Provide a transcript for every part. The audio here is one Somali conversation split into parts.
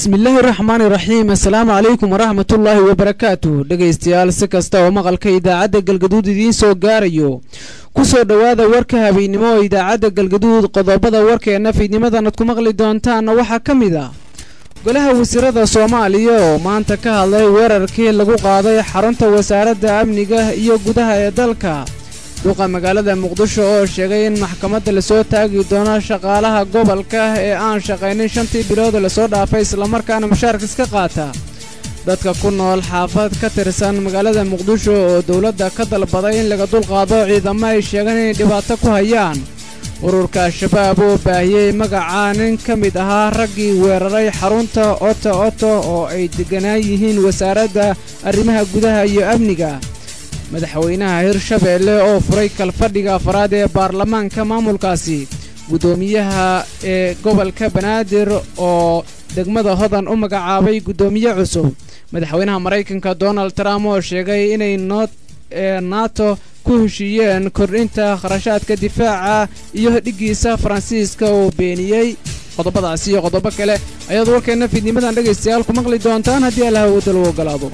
bismillaahi raxmaani raxiim assalaamu calaykum waraxmatullaahi wabarakaatu dhegaystayaal si kasta oo maqalka idaacadda galgaduud idiin soo gaarayo kusoo dhowaada warka habeennimo oo idaacadda galgaduud qodobada warkeenna fiidnimadanad ku maqli doontaanna waxaa ka mid ah golaha wasiirada soomaaliya oo maanta ka hadlay weerarkii lagu qaaday xarunta wasaaradda amniga iyo gudaha ee dalka duqa magaalada muqdisho oo sheegay in maxkamadda lasoo taagi doono shaqaalaha gobolka ee aan shaqaynin shantii bilood lasoo dhaafay islamarkaana mushaarka iska qaata dadka ku nool xaafad ka tirsan magaalada muqdisho oo dowladda ka dalbaday in laga dulqaado ciidamo ay sheegeen inay dhibaato ku hayaan ururka al-shabaab oo baahiyey magaca nin ka mid ahaa raggii weeraray xarunta oto oto oo ay degganaan yihiin wasaaradda arrimaha gudaha iyo amniga madaxweynaha hirshabeelle oo furay kalfadhiga afaraad ee baarlamaanka maamulkaasi guddoomiyaha ee gobolka banaadir oo degmada hodan u magacaabay guddoomiye cusub madaxweynaha maraykanka donald trump oo sheegay inay nato ku heshiiyeen kordhinta kharashaadka difaaca iyo dhiggiisa faransiiska oo beeniyey qodobadaasi iyo qodobo kale ayaad warkeenna fiidnimadan dhegaystayaal ku maqli doontaan haddii allaha wadda lagu ogolaado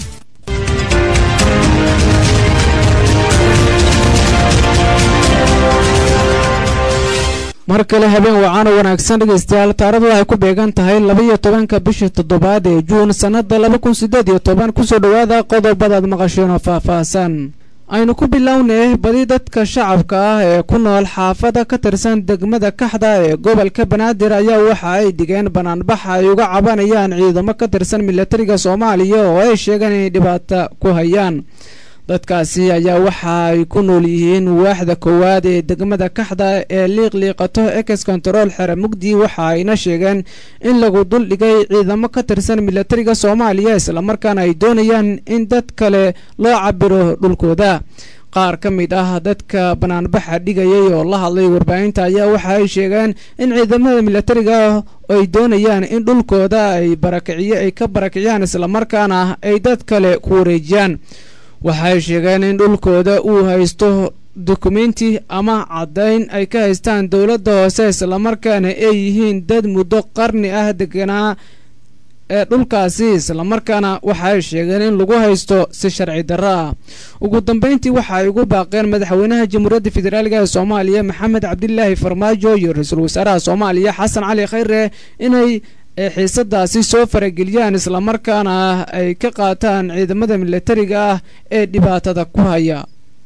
mar kale habeen wacaano wanaagsan dhegaystayaal taaradu waxay ku beegan tahay labaiyo tobanka bisha toddobaad ee juun sannada laba kun siddeed iyo toban kusoo dhowaada qodobadaad maqasheen oo faahfaahsan aynu ku bilownay badi dadka shacabka ah ee ku nool xaafada ka tirsan degmada kaxda ee gobolka banaadir ayaa waxa ay dhigeen banaanbax ay uga cabanayaan ciidamo ka tirsan milatariga soomaaliya oo ay sheegeen inay dhibaato ku hayaan dadkaasi ayaa waxa ay ku nool yihiin waaxda koowaad ee degmada kaxda ee liiqliiqato ex kontarool xere mugdi waxa ayna sheegeen in lagu duldhigay ciidamo ka tirsan milatariga soomaaliya islamarkaana ay doonayaan in dad kale loo cabiro dhulkooda qaar ka mid ah dadka banaanbaxa dhigayay oo la hadlay warbaahinta ayaa waxa ay sheegeen in ciidamada milatariga ay doonayaan in dhulkooda ay barakiciy ay ka barakiciyaan islamarkaana ay dad kale ku wareejiyaan waxay sheegeen in dhulkooda uu haysto dukumenti ama caddayn ay ka haystaan dowladda hoose islamarkaana ay yihiin dad muddo qarni ah deganaa ee dhulkaasi islamarkaana waxaay sheegeen in lagu haysto si sharci darro ah ugu dambeyntii waxa ay ugu baaqeen madaxweynaha jamhuuriyadda federaalk ee soomaaliya maxamed cabdilaahi farmaajo iyo ra-iisul wasaaraha soomaaliya xasan cali khayre inay ee xiisadaasi soo farageliyaan islamarkaana ay ka qaataan ciidamada milatariga ah ee dhibaatada ku haya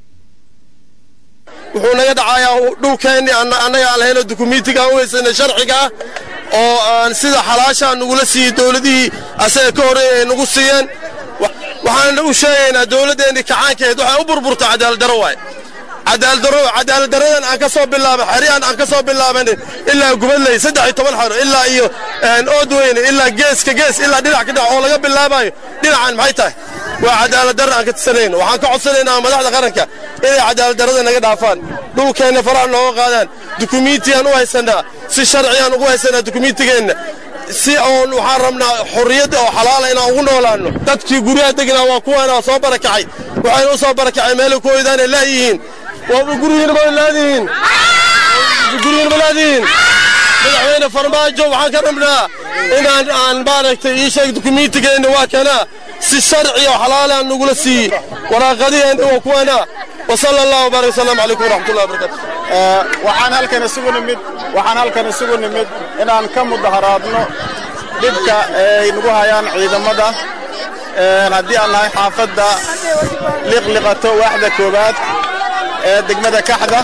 wuxuu naga dhacayaa dhulkeenni annaga aan lahayno dukumiintigaan u haysana sharcigaa oo aan sida xalaashaa nagula siiyey dowladihii asaga ka horreeya ay nagu siiyeen waxaan u sheegaynaa dowladdeennii kacaankeed waxay u burburta cadaaladdarro waay cadaaladdarradan aan ka soo bilaaba xeryahan aan ka soo bilaabanin ilaa gubadley saddex iyo toban xero ilaa iyo oodweyne ilaa geeska gees ilaa dhinac ka dhinac oo laga bilaabayo dhinacan maxay tahay waa cadaaladdarra aan ka tisanayno waxaan ka codsanaynaa madaxda qaranka inay cadaaladdarrada naga dhaafaan dhulkeenna faraha nooga qaadaan dukumiintiyaan u haysannaa si sharciyaan ugu haysannaa dukumiintigeenna si oon waxaan rabnaa xorriyadda oo xalaala inaan ugu noolaanno dadkii guryaha degnaa waa kuwaana soo barakacay waxayna u soo barakacay meelay ku hoydaanay laayihiin guryihiina ma laadihiin guryihiina ma laadihiin madaxweyne farmaajo waxaan ka rabnaa inaan aan maaragtay ii sheeg dukumiintigeenna waa kanaa si sharci oo xalaalaan nagula siiyey waraaqadiheenna waa kuwana wasala allahu barak wasalam calaykum waraxmatullahi wabarakatu waxaan halkan isugu nimid waxaan halkan isugu nimid inaan ka mudaharaadno dhibka ay nagu hayaan ciidamada haddii aan nahay xaafadda liqliqato waaxda koowaad ee degmada kaxda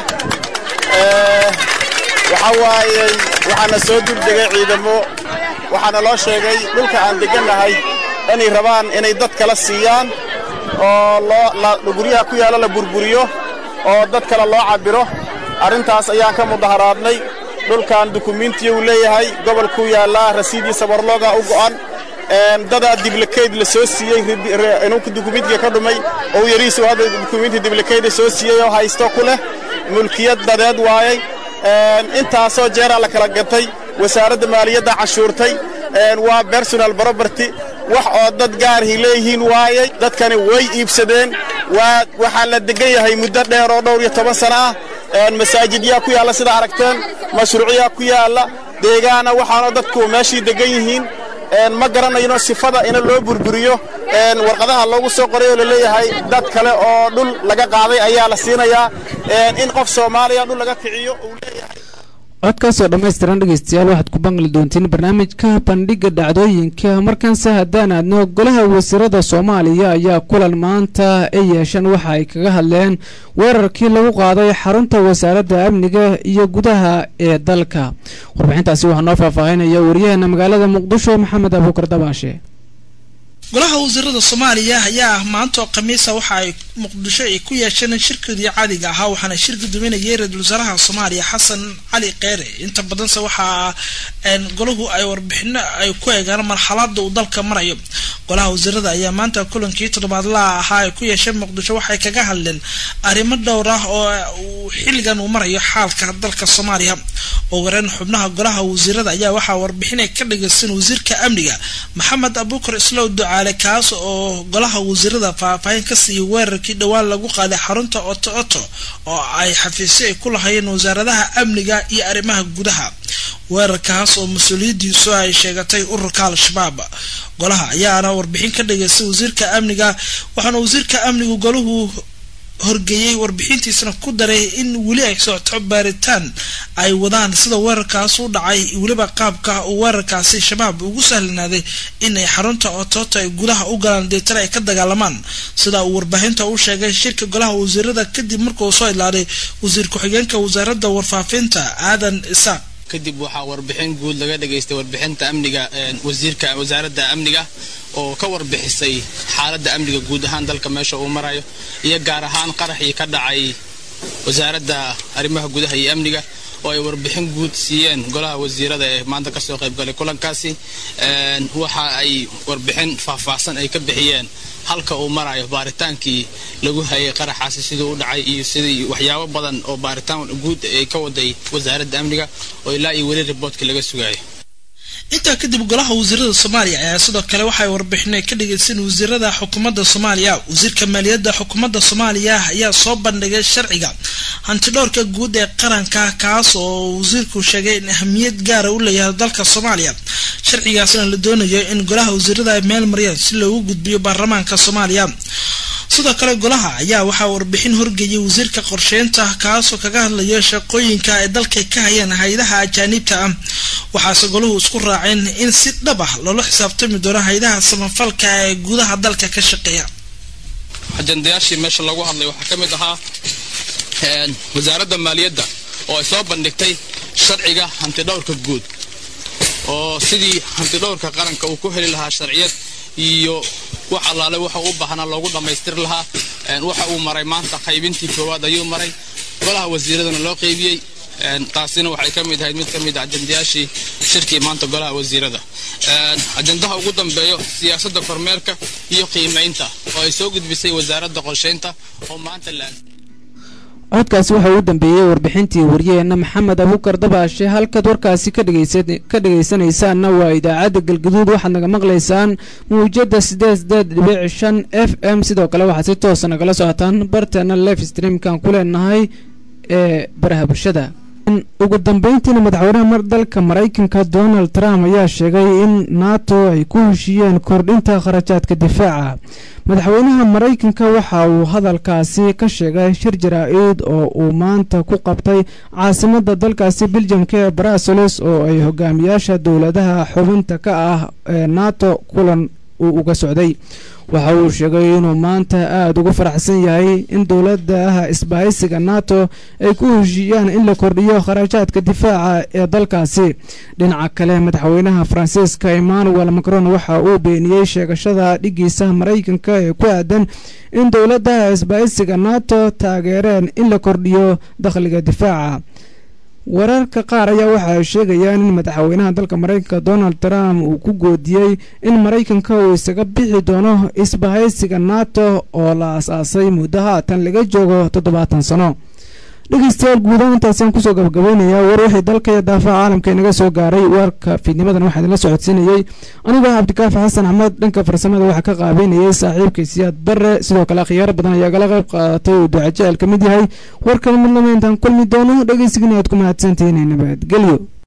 waxaa waayey waxaana soo duldegay ciidamo waxaana loo sheegay dhulka aan deggannahay inay rabaan inay dad kala siiyaan oo guryaha ku yaalla la burburiyo oo dad kale loo cabbiro arrintaas ayaan ka mudaharaadnay dhulkan dukumiintiya uu leeyahay gobolkuu yaallaa rasiidiisa warlooga u go'an dadaa diblakeyd la soo siiyey inuu dukumiintiga ka dhumay oo yariisu hadda dukumiinti diblakeyd soo siiyey oo haysto ku leh mulkiyad dadeed waayey intaasoo jeeraa la kala gatay wasaaradda maaliyadda cashuurtay waa bersonal property wax oo dad gaarhi leeyihiin waayey dadkani way iibsadeen waxaa la degan yahay muddo dheer oo dhowr iyo toban sana ah masaajidyaa ku yaalla sida aragteen mashruucyaa ku yaalla deegaana waxaanoo dadku meeshii degan yihiin ma garanayno sifada ina loo burburiyo warqadaha loogu soo qoray oo laleeyahay dad kale oo dhul laga qaaday ayaa la siinayaa in qof soomaaliya dhul laga kiciyo uu leeyahay codkaasoo dhammaystiran dhegeystayaal waxaad ku baqli doontiin barnaamijka bandhiga dhacdooyinka markaanse haddaan aadno golaha wasiirada soomaaliya ayaa kulan maanta ay yeesheen waxa ay kaga hadleen weerarkii lagu qaaday xarunta wasaaradda amniga iyo gudaha ee dalka warbixintaasi waxaa noo faahfaahinaya wariyaheena magaalada muqdisho maxamed abuukar dabaashe golaha wasiirada soomaaliya ayaa maanta oo khamiisa waxa ay muqdisho ay ku yeesheen shirkoodii caadiga ahaa waxaana shir guddoominayay ra-iisul wasaaraha soomaaliya xasan cali kheyre inta badanse waxaa golahu ay warbixino ay ku eegaan marxalada uu dalka marayo golaha wasiirada ayaa maanta kulankii toddobaadlaha ahaa ay ku yeesheen muqdisho waxay kaga hadleen arrimo dhowr ah oo xilligan uu marayo xaalka dalka soomaaliya oo wareen xubnaha golaha wasiirada ayaa waxaa warbixin ay ka dhageysan wasiirka amniga maxamed abuukar islow ducaale kaas oo golaha wasiirada faahfaahin ka siiyay weerarkii dhowaan lagu qaaday xarunta oto oto oo ay xafiisyo ay ku lahayeen wasaaradaha amniga iyo arrimaha gudaha weerarkaas oo mas-uuliyadiisu ay sheegatay ururka al-shabaab golaha ayaana warbixin ka dhageystay wasiirka amniga waxaana wasiirka amnigu golahu horgeeyey warbixintiisana ku daray in weli ay socoto baaritaan ay wadaan sida weerarkaas u dhacay weliba qaabka uu weerarkaasi shabaab ugu sahlanaaday inay xarunta ototo ay gudaha u galaan deetana ay ka dagaalamaan sida uu warbaahinta u sheegay shirka golaha wasiirada kadib markuu soo idlaaday wasiir ku-xigeenka wasaaradda warfaafinta aadan isaaq kadib waxaa warbixin guud laga dhageystay warbixinta amniga wasiirka wasaaradda amniga oo ka warbixisay xaaladda amniga guud ahaan dalka meesha uu marayo iyo gaar ahaan qaraxii ka dhacay wasaaradda arrimaha gudaha iyo amniga oo ay warbixin guud siiyeen golaha wasiirada ee maanta kasoo qaybgalay kulankaasi waxa ay warbixin faahfaahsan ay ka bixiyeen halka uu marayo baaritaankii lagu hayay qaraxaasi siduu u dhacay iyo sidii waxyaabo badan oo baaritaan guud ay ka waday wasaaradda amniga oo ilaa iyo weli riboortka laga sugayo intaa kadib golaha wasiirada soomaaliya ayaa sidoo kale waxay warbixinay ka dhageysan wasiirada xukuumadda soomaaliya wasiirka maaliyadda xukuumadda soomaaliya ayaa soo bandhigay sharciga hantidhowrka guud ee qaranka kaas oo wasiirku sheegay in ahamiyad gaara u leeyahay dalka soomaaliya sharcigaasna la doonayo in golaha wasiirada ay meel mariyaan si loogu gudbiyo baarlamaanka soomaaliya sidoo kale golaha ayaa waxaa warbixin horgeeyay wasiirka qorsheynta kaasoo kaga hadlaya shaqooyinka ay dalka ka hayeen hay-adaha ajaaniibta ah waxaase golahu isku raaceen in si dhab ah loola xisaabtami doono hay-adaha samafalka ee gudaha dalka ka shaqeeya ajandayaashii meesha lagu hadlay waxaa ka mid ahaa wasaaradda maaliyadda oo ay soo bandhigtay sharciga hantidhowrka guud oo sidii hantidhowrka qaranka uu ku heli lahaa sharciyad iyo wax allaale waxa u baahnaa loogu dhammaystiri lahaa waxa uu maray maanta qaybintii koowaad ayuu maray golaha wasiiradana loo qaybiyey taasina waxay ka mid ahayd mid ka mid a ajandayaashii shirkii maanta golaha wasiirada ajandaha ugu dambeeyo siyaasadda kormeerka iyo qiimaynta oo ay soo gudbisay wasaaradda qorsheynta oo maanta la codkaasi waxaa u dambeeyey warbixintii waryaheena maxamed abuukar dabaashe halkaad warkaasi ka dhegaysanaysaanna waa idaacadda galgaduud waxaad naga maqlaysaan mawjada sideed sideed dhibic shan f m sidoo kale waxaad si toosa nagala socotaan barteena life streamkan ku leenahay ee baraha bulshada ugu dambeyntiina madaxweynaha mar dalka maraykanka donald trump ayaa sheegay in nato ay ku heshiiyeen kordhinta kharajaadka difaaca madaxweynaha maraykanka waxa uu hadalkaasi ka sheegay shir jaraa-id oo uu maanta ku qabtay caasimada dalkaasi beljamka ee brussels oo ay hogaamiyaasha dowladaha xubinta ka ah ee nato kulan uu uga socday waxa uu sheegay inuu maanta aada ugu faraxsan yahay in dowladaha isbahaysiga nato ay ku heshiiyaan in la kordhiyo kharajaadka difaaca ee dalkaasi dhinaca kale madaxweynaha faransiiska emmanuel macron waxa uu beeniyey sheegashada dhigiisa maraykanka ee ku aadan in dowladaha isbahaysiga nato taageereen in la kordhiyo dakhliga difaaca wararka qaar ayaa waxa ay sheegayaan in madaxweynaha dalka maraykanka donald trump uu ku goodiyey in maraykanka uu isaga bixi doono isbahaysiga nato oo la as-aasay muddo haatan laga joogo toddobaatan sano dhegeystayaal guudaha intaasaan kusoo gabagabeynayaa war wixii dalka iyo daafaha caalamka inaga soo gaaray warka fiidnimadan waxaa idinla socodsiinayey anigoo cabdikaafi xasan axmed dhanka farsamada waxaa ka qaabeynayay saaxiibkay siyaad bare sidoo kale akhyaaro badan ayaa gala qayb qaadatay uu ducajeel ka mid yahay warkan mid lama intaan kulmi doono dhegeysigina aad ku mahadsantihiin nabadgelyo